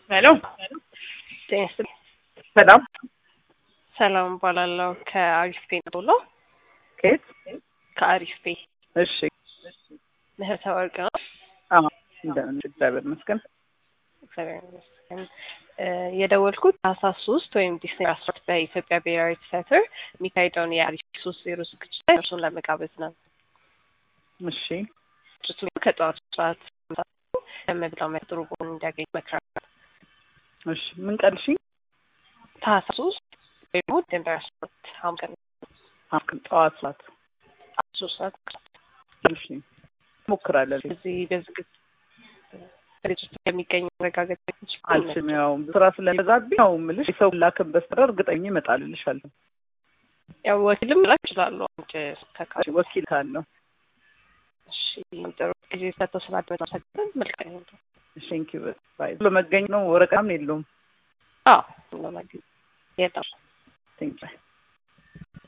ሄሎ ጤና ይስጥልኝ። ሰላም ሰላም እባላለሁ ከአሪፍ ፔ ነው ብሎ ከየት? ከአሪፍ ፔ እሺ ምህረተ ወርቅ ነው። አዎ እንደምን እግዚአብሔር ይመስገን። እግዚአብሔር ይመስገን። እ የደወልኩት ታህሳስ ሶስት ወይም ዲሴምበር አስራ ሁለት በኢትዮጵያ ብሔራዊ ቲያትር የሚካሄደውን የአሪፍ ሶስት ዜሮ ዝግጅት ላይ እርሱን ለመጋበዝ ነው። እሺ ዝግጅቱ ከጠዋቱ ሰዓት ለመብላው ጥሩ ጎን እንዲያገኝ መክራል። እሺ ምን ቀን? እሺ ታህሳስ ሶስት ወይም ደግሞ ዲሴምበር አስራ ሁለት ሐሙስ ቀን አፍክን ጠዋት ሰዓት ሶስት ሰዓት እሺ ሞክራለን። በዚህ በዝግጅት ድርጅቱ የሚገኝ መረጋገጥ አልችልም። ያው ስራ ስለበዛብኝ ያው የምልሽ የሰው ላክን በስተቀር እርግጠኛ እመጣልልሻለሁ። ያው ወኪልም ላክ ይችላሉ። አንድ ተካሪ ወኪል ካለው እሺ ጥሩ ጊዜ ሰጥተው ስላደመጡ አመሰግናለሁ። መልካም ይሁን። ቴንክ ዩ ባይ ለመገኝ ነው ወረቀም የለውም። አዎ ለማግኘት የለም ቴንክ ዩ